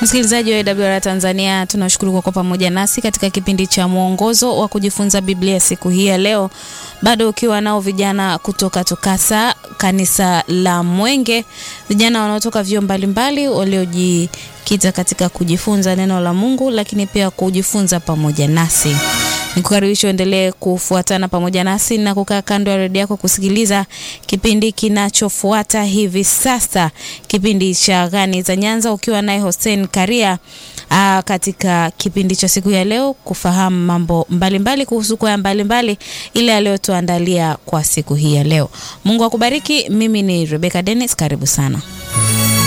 Msikilizaji wa AWR Tanzania, tunashukuru kwa kuwa pamoja nasi katika kipindi cha mwongozo wa kujifunza Biblia siku hii ya leo, bado ukiwa nao vijana kutoka TUCASA kanisa la Mwenge, vijana wanaotoka vyuo mbalimbali waliojikita katika kujifunza neno la Mungu, lakini pia kujifunza pamoja nasi. Nikukaribisha uendelee kufuatana pamoja nasi na kukaa kando ya redio yako kusikiliza kipindi kinachofuata hivi sasa, kipindi cha Gani za Nyanza, ukiwa naye Hussein Karia. Aa, katika kipindi cha siku ya leo kufahamu mambo mbalimbali mbali kuhusu kwaya mbalimbali ile aliyotuandalia kwa siku hii ya leo. Mungu akubariki. Mimi ni Rebecca Dennis, karibu sana.